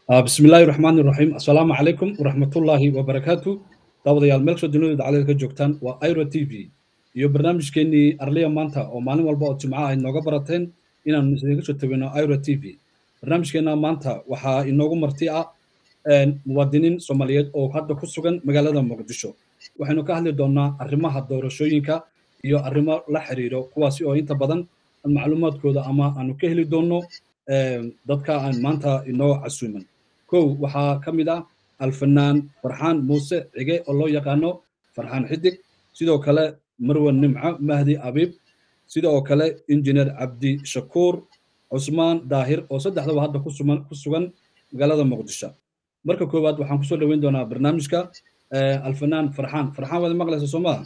بسم الله الرحمن الرحيم السلام عليكم ورحمة الله وبركاته daawadayaal meel kastoo dunida dacalada ka joogtaan waa iro t v iyo barnaamijkeenii arliya maanta oo maalin walba oo jimco ay nooga barateen inaanu isaga soo tabino iro t v barnaamijkeena maanta waxaa inoogu marti ah muwaadiniin soomaaliyeed oo hadda ku sugan magaalada muqdisho waxaynu ka hadli doonaa arrimaha doorashooyinka iyo arrimo la xiriiro kuwaasi oo inta badan macluumaadkooda ama aanu ka heli doonno dadka aan maanta inoo casuuman kow waxaa ka mid ah alfanaan farxaan muuse cige oo loo yaqaano farxaan xidig sidoo kale marwan nimco mahdi abiib sidoo kale injineer cabdi shakuur cusmaan daahir oo saddexdaba hadda ku sugan magaalada muqdisho marka koowaad waxaan kusoo dhoweyn doonaa barnaamijka alfanaan farxaan farxaan waad maqlaysa soo maha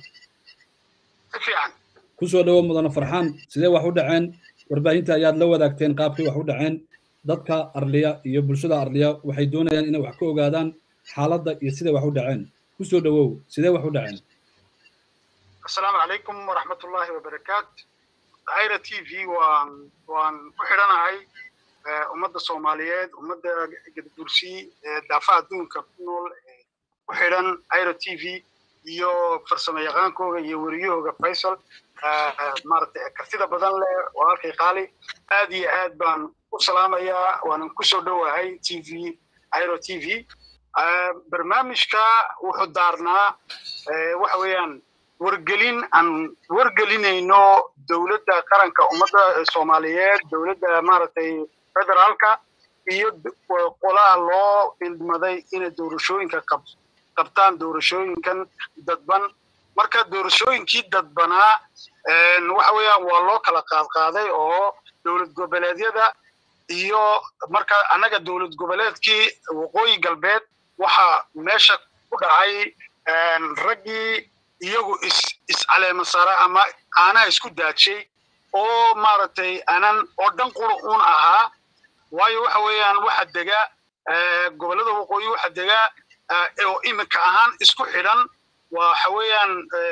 kusoo dhowo mudana farxaan sidee wax u dhaceen warbaahinta ayaad la wadaagteen qaabkii wax u dhaceen dadka arliya iyo bulshada arliya waxay doonayaan inay wax ka ogaadaan xaaladda iyo siday wax u dhaceen kusoo dhowow sidee wax u dhaceen asalaamu calaykum waraxmatullaahi wabarakaat ayra t v waan waan ku xidhanahay ummadda soomaaliyeed ummadda gadbursi daafaha adduunka ku nool ku xidhan ayra t v iyo farsamo yaqaankooga iyo weriyahooga faysal maaragtay kartida badan leh walaalkay qaali aad iyo aad baan u salaamayaa waanan kusoo dhowahay t v ayro t v barnaamijka wuxuu daarnaa waxa weeyaan wargelin aan wargelinayno dowladda qaranka ummadda soomaaliyeed dowladda maaragtay federaalka iyo qolaha loo ilmaday inay doorashooyinka qabtaan doorashooyinkan dadban marka doorashooyinkii dadbanaa waxa weeyaan waa loo kala qaadqaaday oo dowlad goboleedyada iyo marka annaga dowlad goboleedkii waqooyi galbeed waxaa meesha ku dhacay raggii iyagu is iscaleema sara ama aanaha isku daajay oo maaragtay anan oo dhan qura uun ahaa waayo waxa weeyaan waxa dega gobollada waqooyi waxa dega oo iminka ahaan isku xidhan waxa weeyaan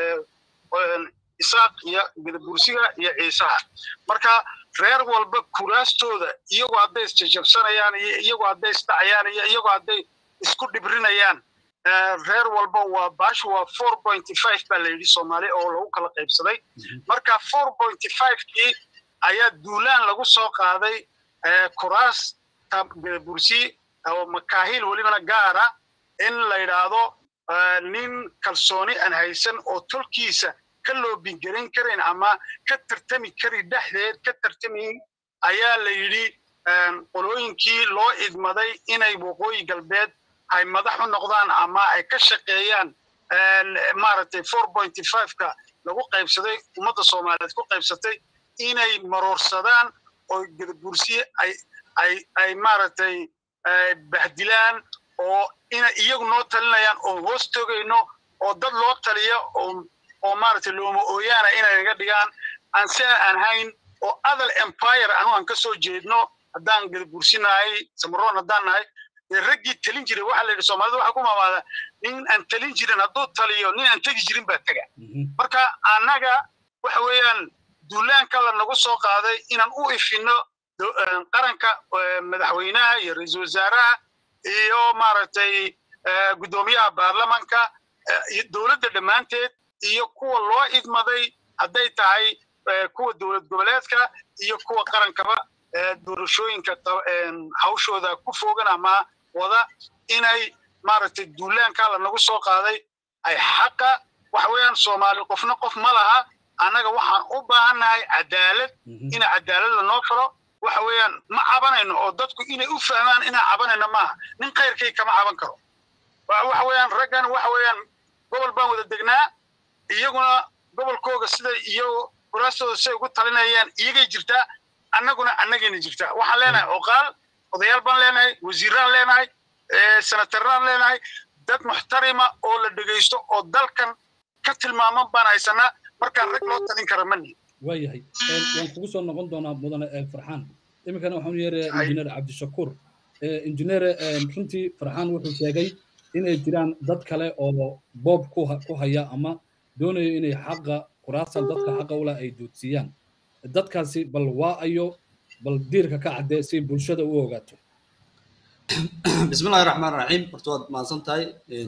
isaaq iyo gadabursiga iyo ciisaha marka reer walba kuraastooda iyagoo hadday isjajabsanayaan iyo iyagoo hadday isdhacayaan iyo iyagoo hadday isku dhibrinayaan reer walba waa baashu waa four pointy five baa la yidhi soomaali oo lagu kala qaybsaday marka four pointy five-kii ayaa duulaan lagu soo qaaday kuraasta gadabursi oo makaahil welibana gaara in la yidhaahdo nin kalsooni aan haysan oo tolkiisa ka loobingarin karayn ama ka tartami kari dhexdeed ka tartamayn ayaa la yidhi qolooyinkii loo idmaday inay waqooyi galbeed ay madax u noqdaan ama ay ka shaqeeyaan maaragtay four pointy five-ka lagu qaybsaday ummadda soomaaliyeed ku qaybsatay inay maroorsadaan oo gadabursiye ay ay ay maaragtay bahdilaan oo inay iyagu noo talinayaan oo hoos togayno oo dad loo taliya oo oo maaragtay looma ooyaana inay naga dhigaan aan si aan hayn oo adal empire anu aan ka soo jeedno haddaan gadabursinahay samaroon haddaan nahay dee raggii talin jiray waxaa la yidhi soomaalida waxaa ku maamaada nin aan talin jirin hadduu taliyo nin aan tegi jirin baa tega marka annaga waxa weeyaan duulaanka la nagu soo qaaday inaan u ifinno qaranka madaxweynaha iyo ra-iisul wasaaraha iyo maaragtay guddoomiyaha baarlamanka dowladda dhammaanteed iyo kuwa loo idmaday hadday tahay kuwa dowlad goboleedka iyo kuwa qarankaba doorashooyinka hawshooda ku fogan ama wada inay maaragtay duulaanka la nagu soo qaaday ay xaqa waxa weeyaan soomaali qofna qof ma laha annaga waxaan u baahannahay cadaalad ina cadaalad lanoo falo waxa weeyaan ma cabanayno oo dadku inay u fahmaan inaan cabanayno maaha nin khayrkay kama caban karo waxa weeyaan raggan waxa weeyaan gobol baan wada degnaa iyaguna gobolkooga sida iyo kuraastooda siday ugu talinayaan iyagay jirtaa annaguna annagayna jirtaa waxaan leenahay oqaal odayaal baan leenahay wasiiraan leenahay senataraan leenahay dad muxtarima oo la dhegaysto oo dalkan ka tilmaaman baan haysanaa markaan rag loo talin kara ma nihin waayahay waan kugu soo noqon doonaa mudane farxaan iminkana waxaan yeerayaa injineer cabdishakuur injineer runtii farxaan wuxuu sheegay inay jiraan dad kale oo boob ku haya ama doonayo inay xaqa kuraastan dadka xaqa ula ay duudsiiyaan dadkaasi bal waa ayo bal diirka ka caddee si bulshada u ogaato بسم الله الرحمن الرحيم horta waad mahadsan tahay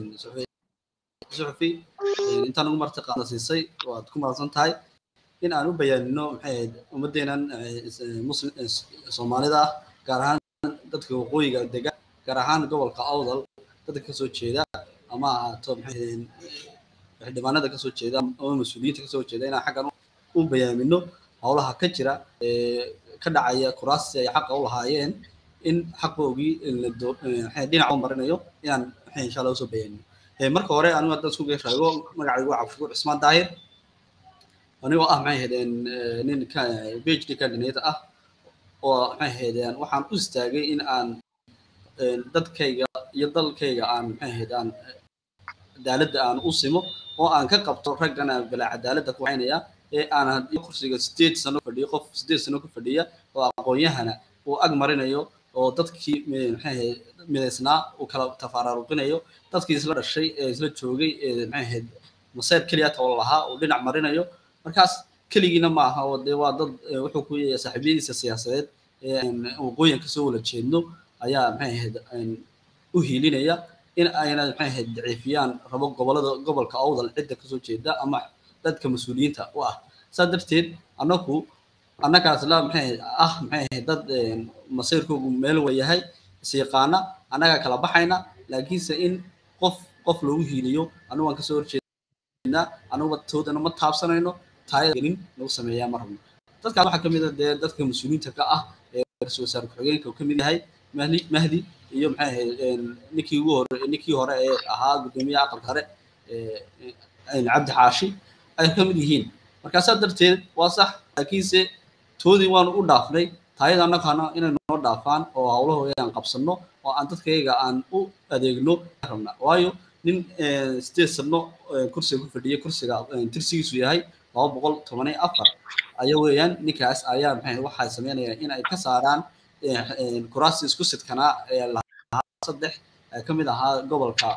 suxufi intaan ugu marti qaada siisay waad ku mahadsan tahay in aan u bayaanino maxay ahayd ummadeenan muslim soomaalida ah gaar ahaan dadka waqooyiga dega gaar ahaan gobolka awdal dadka kasoo jeeda ama ahaato maxay xildhibaanada kasoo jeeda ama mas-uuliyiinta kasoo jeeda inaan xaggan u bayaamino howlaha ka jira ka dhacaya kuraasti ay xaqa u lahaayeen in xaqoogii dhinac u marinayo inaan maxay insha allah usoo bayaanino marka hore anigu haddaan isku geeshaago magacaygu waa cabdishakuur cismaan daahir anigoo ah maxay ahaydeen nin phd candidate ah oo maxay ahaydeen waxaan u istaagay in aan dadkayga iyo dalkayga aan maxay ahayd aan cadaaladda aan u simo oo aan ka qabto raggan aan bilaa cadaaladda ku haynaya ee aan kursiga sideed sano fadhiyo qof sideed sano ku fadhiya oo aqoon-yahana uu ag marinayo oo dadkii maxay ahayd midaysnaa uu kala tafaararuqinayo dadkii isla dhashay ee isla joogay ee maxay ahayd masayr keliya tawla lahaa uu dhinac marinayo markaas keligiina ma aha oo dee waa dad wuxuu ku yahay saaxiibyadiisa siyaasadeed ee waqooyin kasoo wala jeedno ayaa maxay ahayd u hiilinaya in ayna maxay ahayd daciifiyaan rabo gobolada gobolka awdal cidda kasoo jeeda ama dadka mas-uuliyiinta u ah saa darteed annagu annagaas la maxay ah maxay ahayd dad masiirkoogu meel wayahay isiiqaana annagaa kala baxayna laakiinse in qof qof loogu hiiliyo anigu waan kasoo horjeednaa anuguba toodana ma taabsanayno taayagelin lagu sameeyaa ma rabno dadkaas waxaa kamid a dee dadka mas-uuliyiinta ka ah ee ra-iisul wasaare ku-xigeenka uu kamid yahay mahdi mahdi iyo maxay ahayd ninkii ugu hore ninkii hore ee ahaa guddoomiyaha aqalka hore cabdi xaashi ay kamid yihiin markaasaa darteed waa sax laakiinse toodii waanu u dhaafnay taayada annagana inay noo dhaafaan oo howlahooda aan qabsano oo aan dadkayga aan u adeegno rabna waayo nin sideed sano kursiga ku fadhiya kursiga tirsigiisu yahay laba boqol toban iyo afar ayaa weeyaan ninkaas ayaa maxay waxay sameynayaan in ay ka saaraan kuraasti isku sidkanaa ee lahaa saddex ka mid ahaa gobolka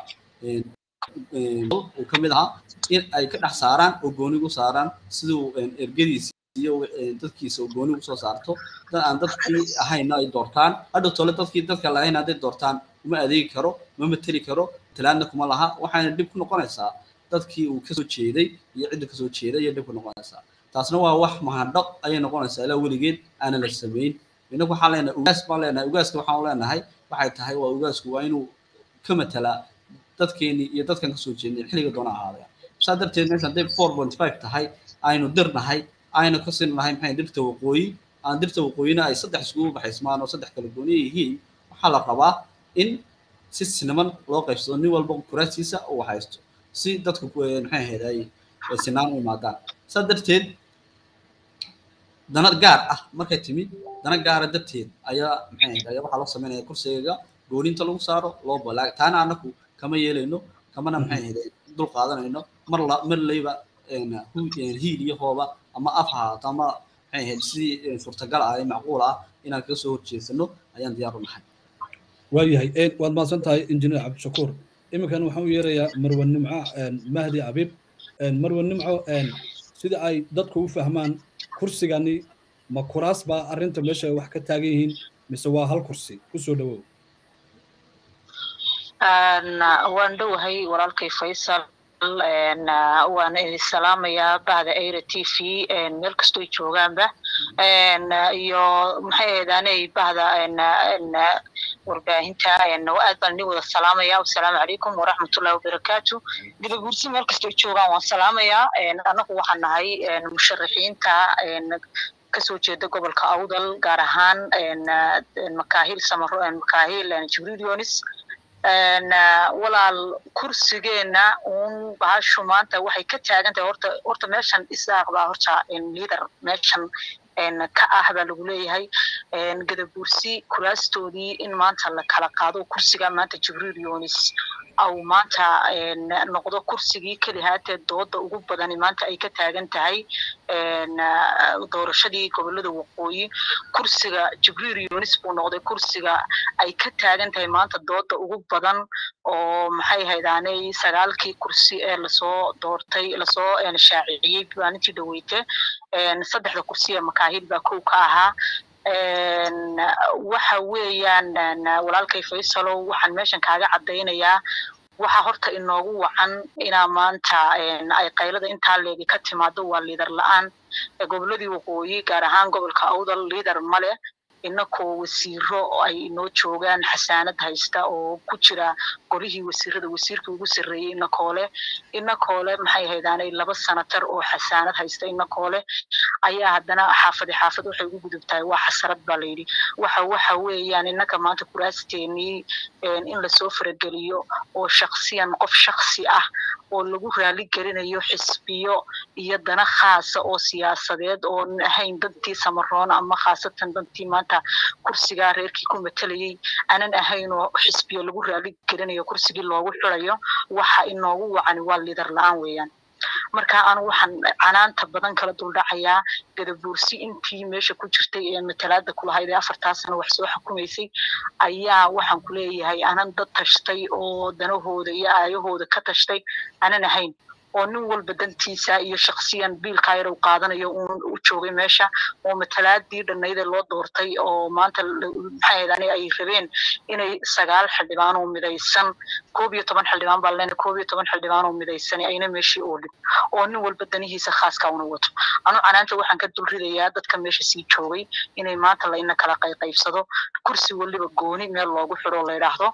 uu ka mid ahaa in ay ka dhex saaraan oo gooni u saaraan siduu ergadiisa iyo dadkiisa oo gooni usoo saarto dad aan dadkii ahayna ay doortaan hadhow tole dadkii dadka lahayn hadday doortaan uma adeegi karo ma mateli karo talaadna kuma laha waxayna dhib ku noqonaysaa dadkii uu kasoo jeeday iyo cidda kasoo jeeday iyo dhib ku noqonaysaa taasna waa wax mahadhaq ayay noqonaysaa ilaa weligeed aanan la samayn inagu waxaan leenahay ugaas baan leenahay ugaaska waxaan leenahay waxay tahay waa ugaasku waa inuu ka matalaa dadkeeni iyo dadkan kasoo jeednay xilliga doona ahaadaya saa darteed meesha hadday four point five tahay aynu dirnahay aynu ka sin lahay maxay dirta waqooyi aan dirta waqooyina ay saddex iskugu baxaysmaan oo saddex kala gooniya yihiin waxaa la rabaa in si sinaman loo qaybsado nin walba kuraasiisa uu haysto si dadku maxay ahayd ay sinaan u imaadaan saa darteed dana gaar ah markay timid dana gaara darteed ayaa maxay ahayd ayaa waxaa loo sameynaya kursiga gooninta lagu saaro loo balaag taana anaku kama yeelayno kamana maxay ahayd dul qaadanayno mar la mar layba hiil iyo hooba ama af haato ama maxay ahayd sidii suurtagal ah ee macquul ah inaan kaga soo horjeesano ayaan diyaar u nahay waayahay waad mahadsan tahay injineer cabdishakuur iminkan waxaan u yeerayaa marwe nimco mahdi abiib marwe nimco sida ay dadku u fahmaan kursigani ma kuraas baa arrinta meesha wax ka taagan yihiin mise waa hal kursi kusoo dhawow waan dhowahay walaalkay faysal waan idin salaamayaa bahda aira t v meel kastoo joogaanba iyo maxay aheedaanay bahda warbaahinta aad baan idin wada salaamaya wasalaamu calaykum waraxmatullahi wabarakaatu gadaguursi meel kastoo joogaan waan salaamayaa annagu waxaan nahay musharaxiinta kasoo jeeda gobolka awdal gaar ahaan makaahil samaro makaahil jibriil yonis walaal kursigeena uun bahashu maanta waxay ka taagan tahay horta horta meeshan isaaq baa horta liader meeshan ka ah baa lagu leeyahay gadabuursi kuraastoodii in maanta la kala qaado kursiga maanta jibriil yonis au maanta noqdo kursigii keli haatee dooda ugu badani maanta ay ka taagan tahay doorashadii gobolada waqooyi kursiga jibriil yonis buu noqday kursiga ay ka taagan tahay maanta dooda ugu badan oo maxay haydaanay sagaalkii kursi ee lasoo doortay lasoo shaaciciyey maalintii dhaweyte saddexda kursi ee makaahil baa kow ka ahaa waxa weeyaan walaalkay faysalow waxaan meeshan kaaga caddaynayaa waxaa horta inoogu wacan inaa maanta ay qaylada intaa leegi ka timaado waa liidar la-aan goboladii waqooyi gaar ahaan gobolka awdal liidar male inakoo wasiiro ay inoo joogaan xasaanad haysta oo ku jira golihii wasiirada wasiirkii ugu sarreeyey inakoole inakoole maxay haydaanay laba sanatar oo xasaanad haysta inakoole ayaa haddana xaafadi xaafad waxay ugu gudubtahay waa xasarad baa layidhi waxa waxa weeyaan innaka maanta kuraasteenii in lasoo farageliyo oo shaksiyan qof shaksi ah oo lagu raali gelinayo xisbiyo iyo dana khaasa oo siyaasadeed oon ahayn dantii samaroon ama khaasatan dantii maanta kursigaa reerkii ku matalayay aanan ahayn oo xisbiyo lagu raali gelinayo kursigii loogu xirayo waxa inoogu wacani waa liidar la-aan weeyaan marka anu waxaan canaanta badan kala duldhacayaa gadabuursi intii meesha ku jirtay ee matalaada kulahayd ee afartaa sano wax soo xukumaysay ayaa waxaan ku leeyahay anan dad tashtay oo danahooda iyo aayahooda ka tashtay aanan ahayn oo nin walba dantiisa iyo shaksiyan biilkaa yar uu qaadanayo uun u joogay meesha oo matalaadii dhannaydee loo doortay oo maanta maxay ahayd aniga ay rabeen inay sagaal xildhibaan oo midaysan koob iyo toban xildhibaan baa lena koob iyo toban xildhibaan oo midaysan ayna meeshii oolin oo nin walba danihiisa khaaska una wato anu canaanta waxaan ka dulridayaa dadka meesha sii joogay inay maanta layna kala qayqaybsado kursi waliba gooni meel loogu xidho la yidhaahdo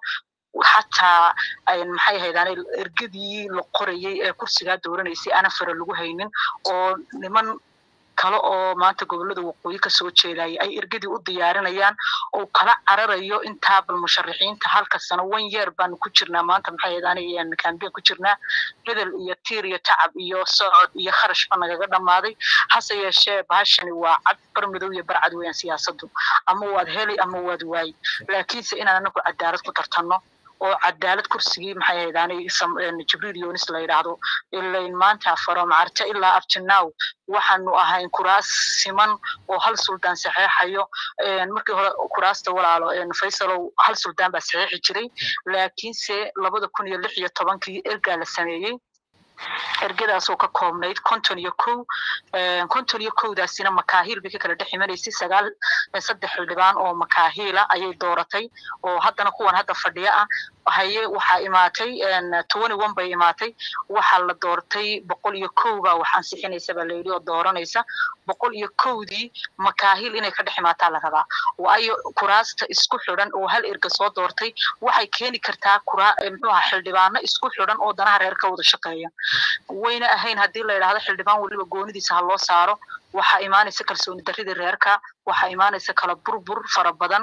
xataa maxay ahaydaan ergadii la qorayay ee kursigaa dooranaysay ana fara lagu haynin oo niman kale oo maanta gobolada waqooyi kasoo jeedaya ay ergadii u diyaarinayaan oo kala cararayo intaa bal musharaxiinta halka sano one year baanu ku jirnaa maanta maxay ahaydaan kambeyn ku jirnaa bedel iyo tiir iyo tacab iyo socod iyo kharash ba nagaga dhammaaday hase yeeshee bahashani waa cad bar midow iyo barcad weeyaan siyaasadu ama waad heli ama waad waayi laakiinse inaan anagu cadaalad ku tartanno oo cadaalad kursigii maxay haydaanay jibriil yonis la yidhaahdo ilain maanta from carte ilaa abtinaw waxaanu ahayn kuraas siman oo hal suldaan saxeexayo markii hore kuraasta walaalo faysalow hal suldaan baa saxeexi jiray laakiinse labada kun iyo lix iyo tobankii ergaa la sameeyey ergadaasoo ka koobnayd konton iyo kow konton iyo kowdaasina makaahiil bay ka kala dhex imanaysay sagaal saddex xildhibaan oo makaahiila ayay dooratay oo haddana kuwan hadda fadhiya ah haye waxaa imaatay twenty one bay imaatay waxaa la doortay boqol iyo kow baa wax ansixinaysa baa layidhi oo dooranaysa boqol iyo kowdii makaahil inay ka dhex imaataa la rabaa waayo kuraasta isku xidhan oo hal erga soo doortay waxay keeni kartaa kuraa muxuu aha xildhibaano isku xidhan oo danaha reer ka wada shaqeeya wayna ahayn haddii la yidhaahdo xildhibaan weliba goonidiisa ha loo saaro waxaa imaanaysa kalsooni darridii reerka waxaa imaanaysa kala burbur fara badan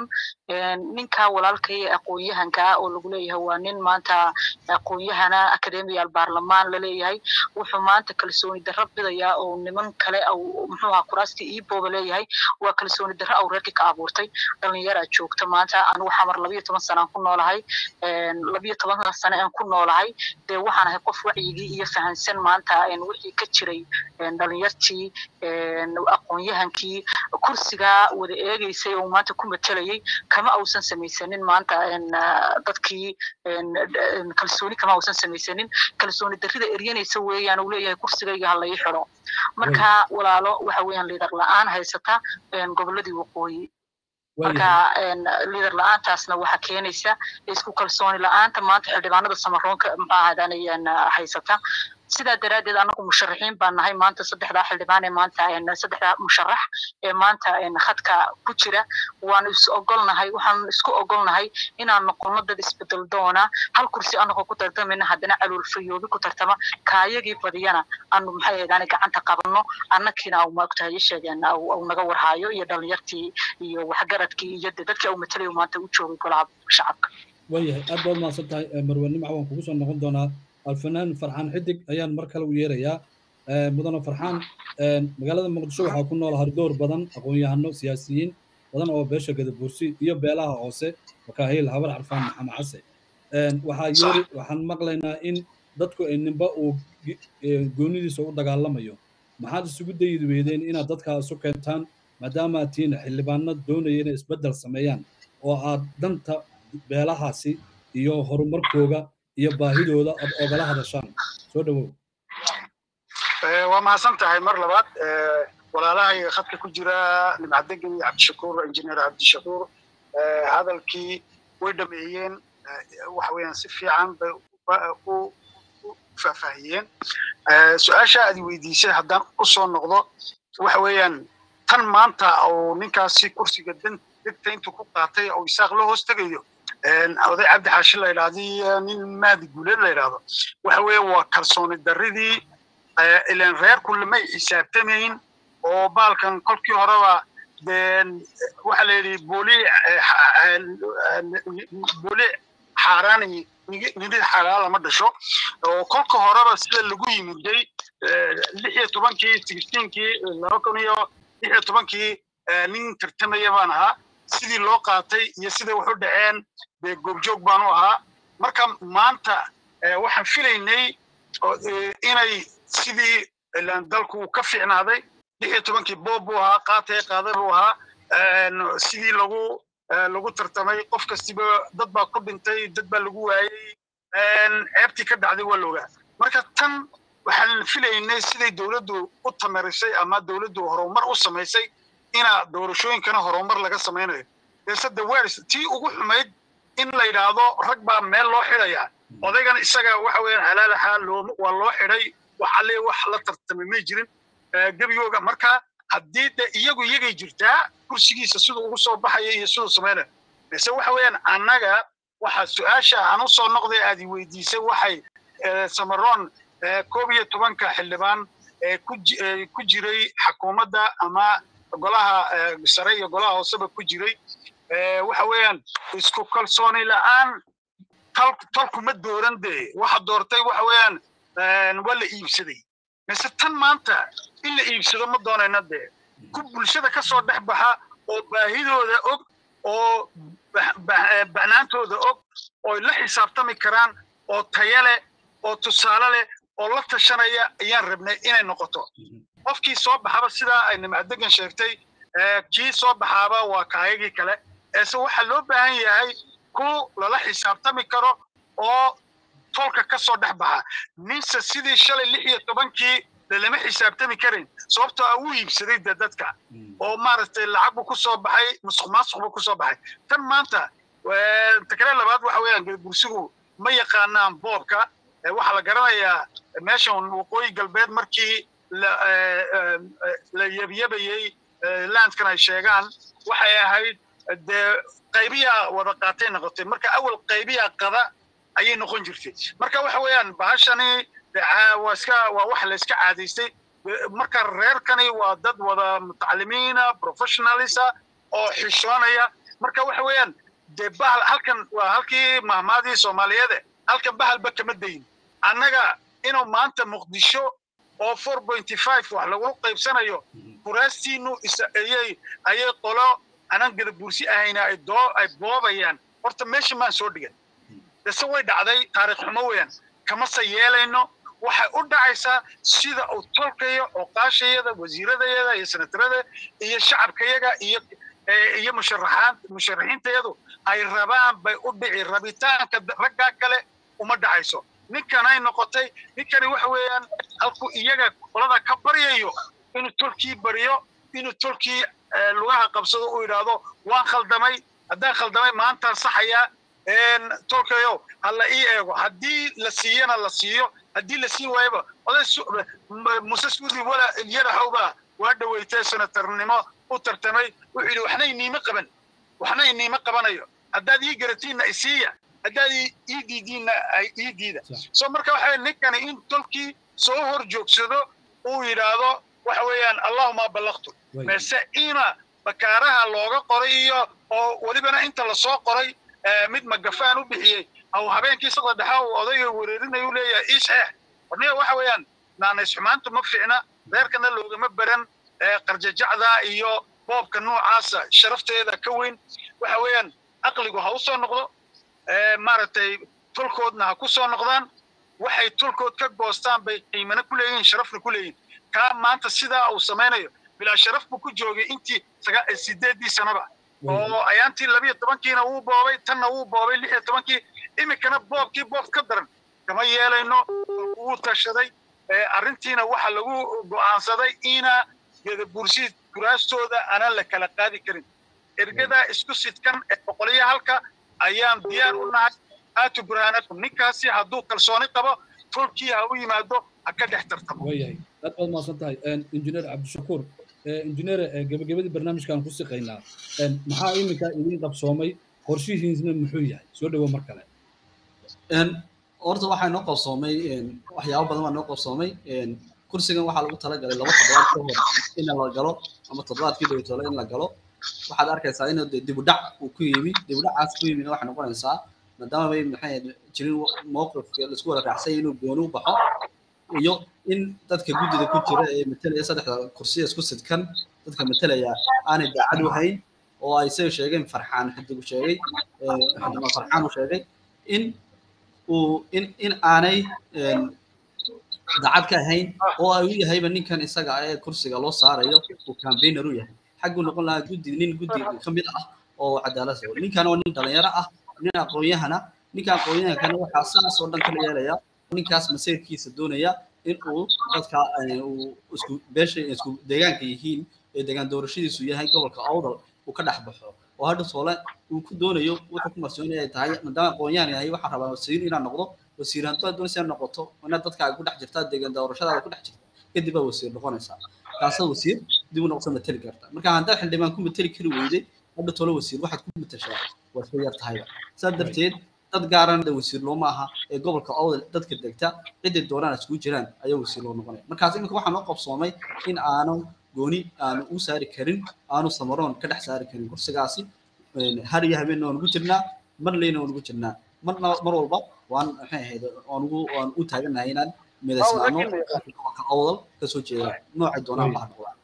ninka walaalkay aqoon-yahanka oo lagu leeyahay waa nin maanta aqoon-yahana academial baarlamaan laleeyahay wuxuu maanta kalsooni darro bidayaa oo niman kale muxuu ahaa kuraastii iibooba leeyahay waa kalsooni darro au reerkii ka abuurtay dhalinyaraa joogta maanta anigu xamar labiyo toban sanaan ku noolahay labiyo toban sane aan ku noolahay dee waxaan ahay qof wacyigii iyo fahansan maanta wixii ka jiray dhalinyartii aqoon-yahankii kursigaa wada eegeysay oo maanta ku matelayay kama ausan samaysanin maanta dadkii kalsooni kama ausan samaysanin kalsooni darrida eryanaysa weeyaan uu leeyahay kursigayga ha lai xidho marka walaalo waxa weeyaan liidar la-aan haysata goboladii waqooyi marka liidar la-aantaasna waxa keenaysa isku kalsooni la-aanta maanta xildhibaanada samaroonka maxaa ahaadaan haysata sidaa daraaddeed anagu musharaxiin baan nahay maanta saddexdaa xildhibaan ee maanta saddexdaa musharax ee maanta khadka ku jira waanu is ogolnahay waxaanu isku ogolnahay inaan noqono dad isbedel doona hal kursi anagoo ku tartamayna haddana caloolfayoobi ku tartama kaayagii badiyana aanu maxay ahaydaan gacanta qabanno annakiina au maogtahay sheegeen au naga warhaayo iyo dhalinyartii iyo waxgaradkii iyo de dadkii au matalayo maanta u joogay golaha shacabka waayahay aad baad mahadsan tahay marwe nimca waan kugu soo noqon doonaa alfanaan farxaan xidig ayaan mar kale u yeerayaa mudane farxaan magaalada muqdisho waxaa ku nool hardoor badan aqoon-yahano siyaasiyiin badan oo beesha gadabuursi iyo beelaha hoose makaahiil habar carfaan maxamed case waxaa yeeri waxaan maqlaynaa in dadku ay ninba uu goonidiisa u dagaalamayo maxaad isugu dayidi weydeen inaad dadkaa isu keentaan maadaama aad tihiin xildhibaano doonaya inay isbeddel sameeyaan oo aad danta beelahaasi iyo horumarkooga iyo baahidooda aad ogala hadashaan soo dhawow waa mahadsan tahay mar labaad walaalahayga khadka ku jira nimcadegi cabdishakuur injineer cabdishakuur hadalkii way dhameeyeen waxa weeyaan si fiican bay u faahfaahiyeen su-aasha aad weydiisay haddaan u soo noqdo waxa weeyaan tan maanta oo ninkaasi kursiga degta intuu ku qaatay oo isaaq la hoos tegayo oday cabdi xaashi la yidhahdii nin maadi guuleed la yidhahdo waxa weeye waa kalsooni darridii ilan reerku lamay xisaabtamayn oo baalkan kolkii horeba waxaa la yidhi booli booli xaaraani nidid xalaala ma dhasho oo kolka horeba sida lagu yimiday lix iyo tobankii sixteenkii laba kun iyo lix iyo tobankii nin tartamaya baan ahaa sidii loo qaatay iyo siday wax u dhaceen dee goobjoog baan u ahaa marka maanta waxaan filaynay inay sidii dalku ka fiicnaaday lix iyo tobankii boob buu ahaa qaatay qaaday buu ahaa sidii lagu lagu tartamay qof kastiba dad baa ku dhintay dad baa lagu waayey ceebtii ka dhacday waa loogaa marka tan waxaan filaynay siday dowladdu u tamarisay ama dowladdu horumar u samaysay ina doorashooyinkana horumar laga samaynayo beese dawaaris tii ugu xumayd in la yidhaahdo rag baa meel loo xidaya odaygan isaga waxa weeyaan halaalaha loo waa loo xidhay waxalee wax la tartamay may jirin gebigooga marka haddii de iyagu iyagay jirtaa kursigiisa siduu ugu soo baxaya iyo siduu samaynayo bese waxa weeyaan annaga waxa su-aasha aan u soo noqday aad i weydiisay waxay samaroon koob iyo tobanka xildhibaan ee ku jiray xakuumadda ama golaha sare iyo golaha hooseba ku jiray waxa weeyaan isku kalsooni la'aan tolku ma dooran dee waxa doortay waxa weeyaan waa la iibsaday mise tan maanta in la iibsado ma doonayna dee ku bulshada ka soo dhex baxa oo baahidooda og oo banaantooda og oo la xisaabtami karaan oo taya leh oo tusaale leh oo la tashanaya ayaan rabnay inay noqoto qofkii soo baxaba sidaa ay nimcadegan sheegtay kii soo baxaaba waa kaayagii kale eese waxaa loo baahan yahay ku lala xisaabtami karo oo tolka ka soo dhex baxa ninse sidii shalay lix iyo tobankii lalama xisaabtami karin sababtoo ah wuu iibsaday de dadka oo maaragtay lacag buu ku soo baxay musuq maasuq buu ku soo baxay tan maanta takre labaad waxa weeyaan gursigu ma yaqaanaan boobka waxaa la garanayaa meeshan waqooyi galbeed markii la yebyebayey landkan ay sheegaan waxay ahayd dee qaybiyaa wada qaatay noqotay marka awal qaybiyaa qada ayay noqon jirtay marka waxa weeyaan bahashani waa iska waa wax la iska caadaystay marka reerkani waa dad wada mutacalimiina professionalisa oo xishoonaya marka waxa weeyaan dee bahal halkan waa halkii mahmaadii soomaaliyeede halkan bahalba kama dayin annaga inuu maanta muqdisho oo four pointy five wax lagu qaybsanayo kuraastiinu ayay ayay qolo anan gadabuursi ahayna ay doo ay boobayaan horta meesha maan soo dhigan dase way dhacday taariikh xumo weeyaan kamase yeelayno waxay u dhacaysaa sida uu tolkayo ooqaashayada wasiiradayada iyo senatarada iyo shacabkayaga iyo iyo musharaxaan musharaxiintayadu ay rabaan bay u dhici rabitaanka raggaa kale uma dhacayso ninkanay noqotay ninkani waxa weeyaan halkuu iyaga qolada ka baryayo inuu tolkii baryo inuu tolkii lugaha qabsado uu yidhaahdo waan khaldamay haddaan khaldamay maantaan saxayaa tolkayo ha la ii eego haddii la siiyana la siiyo haddii la siin waayaba oday muse suudi wala yaraxowba waa dhaweytay senatarnimo u tartamay wuxuu yidhi waxna iniima qaban waxna iniima qabanayo haddaad ii garatiinna isiiya haddaad ii diidiinna ii diida so marka waxa ninkani in tolkii soo hor joogsado uu yidhaahdo waxa weeyaan allahuma ballaqtu mase ina bakaaraha looga qoray iyo oo welibana inta lasoo qoray mid magafaan u bixiyey aw habeenkii saqda dhexa uu odayga wereerinaya u leeyahay ii saxeex warniga waxa weeyaan naanays xumaantu ma fiicna reerkana loogama baran qarjajacda iyo boobka noocaasa sharafteeda ka weyn waxa weeyaan aqligu ha u soo noqdo maaragtay tolkoodna ha ku soo noqdaan waxay tolkood ka goostaan bay qiimana ku leeyihin sharafna ku leeyihin kaa maanta sidaa uu samaynayo bilaa sharaf buu ku joogay intii sideedii sanaba oo ayaantii labiyo tobankiina wuu boobay tanna wuu boobay lix iyo tobankii iminkana boobkii boob ka daran kama yeelayno wuu tashaday arrintiina waxa lagu go'aansaday ina gadabuursi kuraastooda aanan la kala qaadi karin ergadaa isku sidkan ee boqoliyo halka ayaan diyaar u nahay aatu burhaanakum ninkaasi hadduu kalsooni qabo tolkii ha u yimaado ha ka dhex tartamo waayahay aad baad mahadsan tahay injineer cabdishakuur injineer gebagabadii barnaamijkaan ku siqaynaa maxaa iminka idiin qabsoomay qorshihiisna muxuu yahay soo dhowo mar kale horta waxaa noo qabsoomay waxyaabo badan baa noo qabsoomay kursigan waxaa lagu talagalay laba toddobaad ka hor in la galo ama toddobaadkii dhowtole in la galo waxaad arkaysaa in dibudhac uu ku yimi dibudhacaas ku yimina waxay noqonaysaa maadaama bay maxay jirin mowqifka laisku wada raacsay inuu gooni u baxo iyo in dadka guddida ku jira ee matalaya saddexda kursiya isku sidkan dadka matalaya aanay daacad u hayn oo ay say sheegeen farxaan xidigu sheegay xildhibaan farxaan uu sheegay in uu in in aanay daacad ka ahayn oo ay u yahayba ninkan isaga ee kursiga loo saarayo uu campaigner u yahay xagguu noqon lahaa guddi nin guddi ka mid ah oo cadaalad soo ninkan waa nin dhalinyaro ah nin aqoon-yahana ninka aqoon-yahankana waxaa saas oo dhan kala yeelaya ninkaas masayrkiisa doonaya in uu dadka uu isku beesha isku deegaanka yihiin ee deegaan doorashadiisu yahay gobolka awdal uu ka dhex baxo oo hadha soole uu ku doonayo wuxuu ku marsoonaya ay tahay maadaama aqoon-yahan yahay waxaa rabaa wasiir inaad noqdo wasiir hadduu aad doonaysa noqoto inaad dadka ay ku dhex jirtaa deegaan doorashadaada ku dhex jirta kadib baa wasiir noqonaysaa kaasa wasiir dib u noqosa mateli karta marka haddaad xildhibaan ku mateli kari weyday hadha tolo wasiir waxaad ku matashaa waa soo yar tahayba saa darteed dad gaaran wasiir looma aha ee gobolka awdal dadka degta ciday doonaan iskugu jiraan ayaa wasiir loo noqonaya markaas iminka waxaa noo qabsoomay in aanu gooni aanu u saari karin aanu samaroon ka dhex saari karin kursigaasi har iyo habeenna waan ugu jirnaa mar leyna waan ugu jirnaa marna mar walba waan maxay ahayd waan ugu waan u taaganahay inaan midaysnaano gobolka awdal kasoo jeeda noocay doonaan baha noqdaan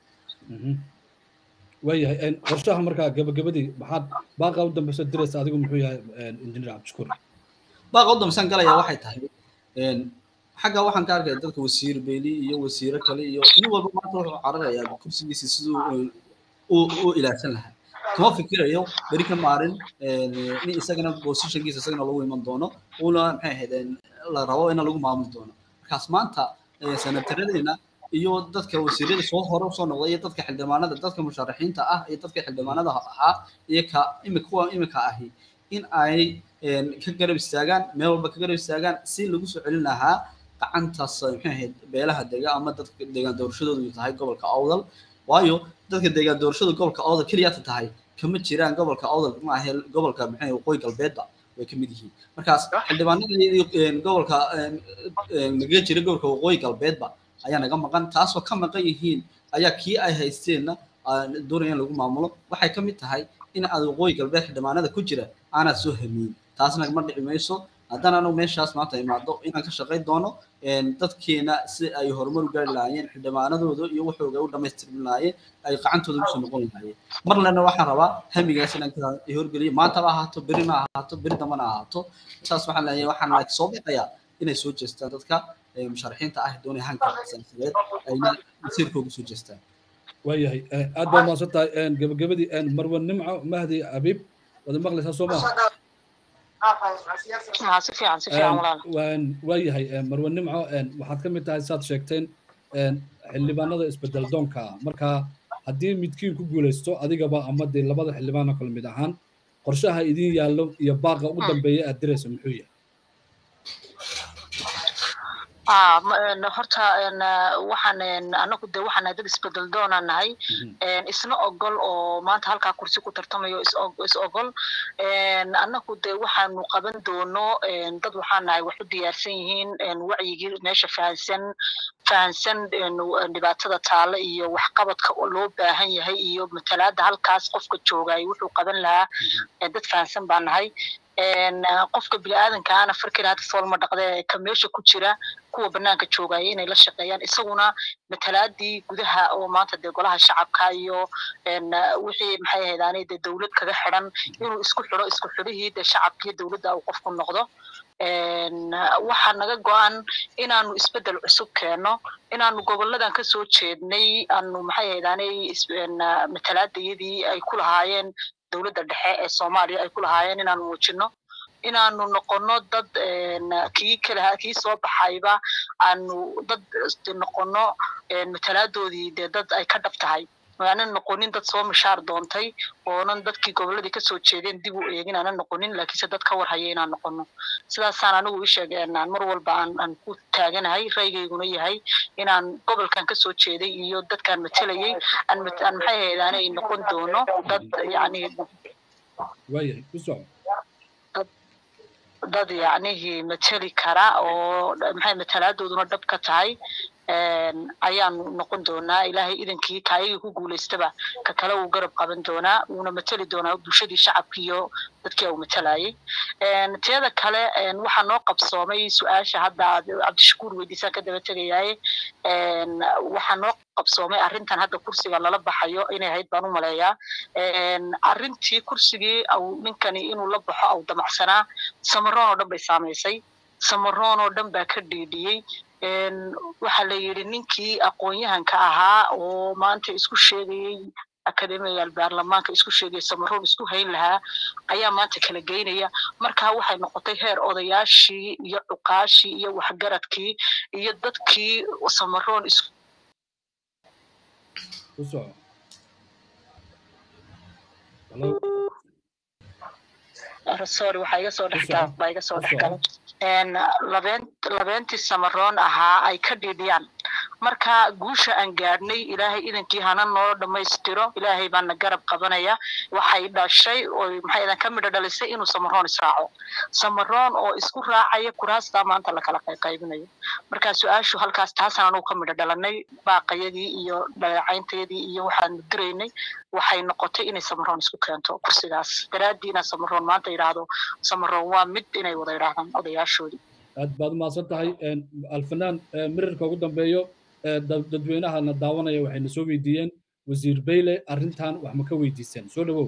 waayahay qorshaha markaa gabagabadii maxaad baaqa u dambeysa diraysa adigu muxuu yahay injineer cabdishakuur baaqa u dambeysaan galaya waxay tahay xagga waxaan ka arkaya dadka wasiir beyli iyo wasiiro kale iyo nin walba maanta wuxuu cararayaa kursigiisa siduu u ilaashan lahaa kama fikirayo beri ka maarin nin isagana positionkiisa isagana lagu iman doono una maxay ahayd la rabo in lagu maamuli doono markaas maanta sanataradeenna iyo dadka wasiirada soo hore usoo noqday iyo dadka xildhibaanada dadka musharaxiinta ah iyo dadka xildhibaanada ahaa iyo ka imika kuwa imika ahi in ay ka garab istaagaan meel walba ka garab istaagaan si lagu soo celin lahaa gacantaas maxay ahayd beelaha dega ama dadka deegaan doorashadoodu tahay gobolka awdal waayo dadka deegaan doorashada gobolka awdal keliyaata tahay kama jiraan gobolka awdal ma ahe gobolka maxay waqooyi galbeedba way ka mid yihiin markaas xildhibaanada iyo gobolka naga jira gobolka waqooyi galbeedba ayaa naga maqan taasoo ka maqan yihiin ayaa kii ay haysteenna doonaya in lagu maamulo waxay ka mid tahay in aad waqooyi galbeed xildhibaanada ku jira aanaad soo hamiyin taasna ma dhici mayso haddana anagu meeshaas maanta imaado inaan ka shaqayn doono dadkeena si ay horumar u gaari lahaayeen xildhibaanadooda iyo waxooga u dhammaystirmi lahaayeen ay gacantooda usoo noqon lahaayeen mar lena waxaan rabaa hamigaas inaan ka horgeliyo maantaba ahaato berina ahaato beri dambana ahaato saas waxaan leeyahay waxaan like soo bixayaa inay soo jeestaan dadka musharaxiinta ah doonaya hanka siyaasadeed ayna masiirkooga soo jeestaan waayahay aad baa mahadsan tahay gabagabadii marwan nimco mahdi abiib wada maqlaysaa soo maa si fiican si fiican walaal waayahay marwan nimco waxaad ka mid tahay saad sheegteen xildhibaanada isbedel doonka marka haddii midkiin ku guulaysto adigaba ama dee labada xildhibaano kale mid ahaan qorshaha idin yaallo iyo baaqa ugu dambeeya aad diraysa muxuu yahay horta waxaan anagu de waxaan dad isbedel doonaan nahay isna ogol oo maanta halkaa kursi ku tartamayo is ogol anagu de waxaanu qaban doono dad waxaan nahay wax u diyaarsan yihiin wacyigii meesha fahansan fahansan dhibaatada taale iyo waxqabadka loo baahan yahay iyo matalaada halkaas qofka joogay wuxuu qaban lahaa dad fahansan baa nahay qofka biniaadankaana farkiraada foolma dhaqde ka meesha ku jira kuwa banaanka joogaya inay la shaqeeyaan isaguna matalaadii gudaha oo maanta dee golaha shacabka iyo wixii maxay ahaydaani dee dowlad kaga xidan inuu isku xidho isku xidhihii dee shacabkii dowladda uu qofku noqdo waxaa naga go-an inaanu isbedel cusub keenno inaanu goboladan kasoo jeednay aanu maxay ahaydaani matalaadayadii ay ku lahaayeen dowladda dhexe ee soomaaliya ay ku lahaayeen inaanu muujino inaanu noqono dad kii kale kii soo baxayba aanu dad noqono matalaadoodii dee dad ay ka dhab tahay aanan noqonin dad soo mishaar doontay oonan dadkii goboladii kasoo jeedeen dib u eegin aanan noqonin laakiinse dad ka warhaya inaan noqono sidaasaan anigu ii sheegeenaan mar walba aan aan ku taaganahay raygayguna yahay inaan gobolkan kasoo jeeday iyo dadkaan matelayay aan aan maxay ahayd aanay noqon doono dad yacni waayahay ku soco dad yacnihii mateli kara oo maxay matalaaddooduna dhab ka tahay ayaan noqon doonaa ilaahay idankii kaayagii ku guulaystaba ka kale uu garab qaban doonaa wuuna mateli doonaa bulshadii shacabkii iyo dadkii uu matalayay teeda kale waxaa noo qabsoomay su-aasha hadda aad cabdishakuur weydiisaan ka daba tegayaaye waxaa noo qabsoomay arrintan hadda kursiga lala baxayo inay ahayd baan u maleeyaa arrintii kursigii au ninkani inuu la baxo au damacsanaa samaroon oo dhan bay saamaysay samaroon oo dhan baa ka dhiidhiyey waxaa la yidhi ninkii aqoon-yahanka ahaa oo maanta isku sheegayey akademiyaal baarlamaanka isku sheegaya samaroon isku hayn lahaa ayaa maanta kala geynaya markaa waxay noqotay heer odayaashii iyo cuqaashii iyo waxgaradkii iyo dadkii samaroon is ku soco sorry waxaa iga soo dhexgala baa iga soo dhexgala labeen labeentii samaroon ahaa ay ka dhidhiyaan marka guusha aan gaadhnay ilaahay idankii hana noo dhammaystiro ilaahay baana garab qabanaya waxay dhashay oo maxay idan ka midho dhalisay inuu samaroon israaco samaroon oo isku raacaya kuraastaa maanta lakala qaybinayo marka su-aashu halkaas taasaan anugu ka midho dhalanay baaqayadii iyo dhaleecayntayadii iyo waxaanu diraynay waxay noqotay inay samaroon isku keento kursigaas daraaddii inaa samaroon maanta yidhaahdo samaroon waa mid inay wada yidhaahdaan odayaashoodii aad baad umahadsan tahay alfanaan mirirka ugu dambeeyo dadweynahana daawanaya waxayna soo weydiiyeen wasiir beyle arrintan wax ma ka weydiiseen soo dhawow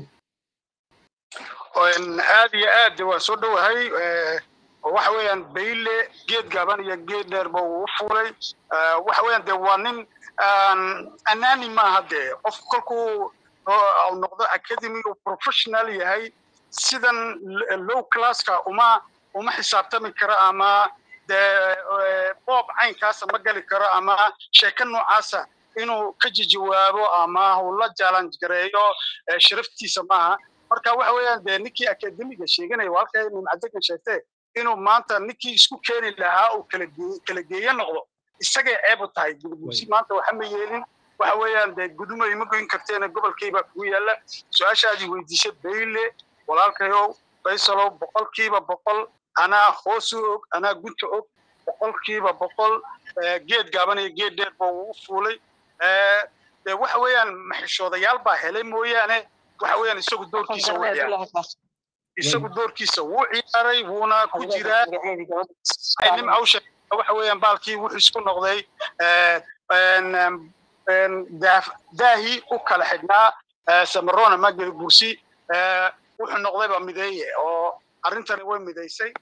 aad iyo aad waa soo dhowahay waxa weeyaan bayle geed gaaban iyo geed dheerba uu u fuulay waxa weeyaan dee waa nin anaani maaha dee qof kolkuu noqdo academy uu professional yahay sidan low classka uma uma xisaabtami karo ama dee boob caynkaasa ma gali karo ama sheeko noocaasa inuu ka jajawaabo ama uu la challenge gareeyo sharaftiisa maaha marka waxa weeyaan dee ninkii akademiga sheeganaya waa halka nimcadegan sheegtee inuu maanta ninkii isku keeni lahaa uu kala kala geeye noqdo isagay ceeb u tahay gudbuusi maanta waxa ma yeelin waxa weeyaan dee gudumay ma goyn karteena gobolkayba kugu yaalla su-aashaadii weydiisay bayle walaalkayow faysalow boqolkiiba boqol anaa hoos u og anaa gunta og boqolkiiba boqol geed gaaban iyo geed dheer ba uu u fuulay dee waxa weeyaan maxishoodayaal baa helay mooyaane waxa weeyaan isagu doorkiisa wuu ciyaaray isagu doorkiisa wuu ciyaaray wuuna ku jiraa nimca u sheegay waxa weeyaan baalkii wuxuu isku noqday daahii u kala xidhnaa samarona mageli bursi wuxuu noqdayba mideeye oo arrintani way midaysay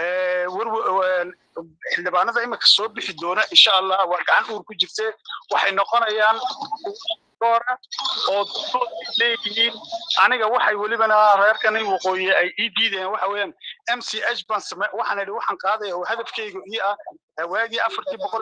xildhibaanada imika soo bixi doona insha allah waa gacan uur ku jirte waxay noqonayaan doora oo leeyihiin aniga waxay welibana reerkani waqooyi ay ii diideen waxa weeyaan m c h baan same waxaan idhi waxaan qaadaya oo hadafkayga ii ah waagii afartii boqol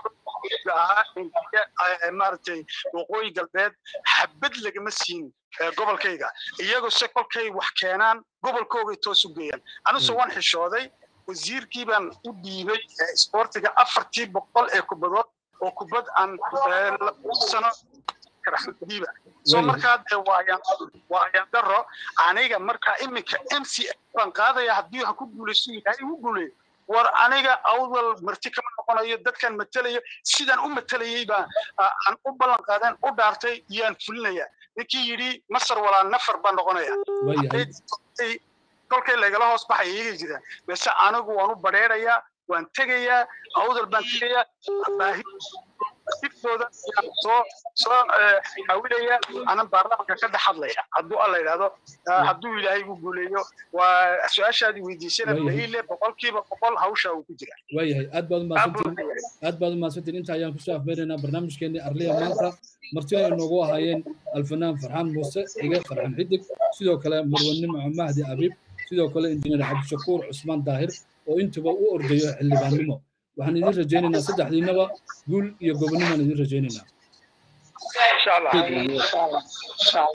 ahaa maaragtay waqooyi galbeed xabad lagama siin gobolkayga iyagoo se kolkay wax keenaan gobolkoogay toos u geeyaan anuse waan xishooday wasiirkii baan u dhiibay isboortiga afartii boqol ee kubadood oo kubad aan sano diiba so markaa dee waayaan waayaan daro aniga markaa iminka m c baan qaadaya haddii ha ku guulaysto ilaahay ugu guuleeyo war aniga awdal marti kama noqonayo dadkan matelayo sidaan u matelayay baa aan u ballan qaadeen u dhaartay iyaan fulinaya ninkii yidhi masar walaa nafar baan noqonaya kolkay lagala hoos baxaya iyaga jiraan bese anigu waan u badheerayaa waan tegayaa awdal baan tegayaa baahi siftooda ayaan soo soo xawilaya anan baarlamaanka ka dhex hadlaya hadduu alla yidhahdo hadduu ilaahay igu guuleeyo waa su-aashaadii weydiisana baile boqolkiiba boqol hawsha uu ku jira waayahay aad baad umahadsantiin aad baad umahadsantiin inta ayaan kusoo afmeeraynaa barnaamijkeenii arliya maanta marti ay noogu ahaayeen alfanaan farxaan muuse xige farxan xidig sidoo kale marwanimo mahdi abiib sidoo kale injineer cabdishakuur cusmaan daahir oo intuba u ordayo xildhibaannimo waxaan idin rajaynaynaa saddexdiinaba guul iyo gobonnimaan idin rajaynaynaa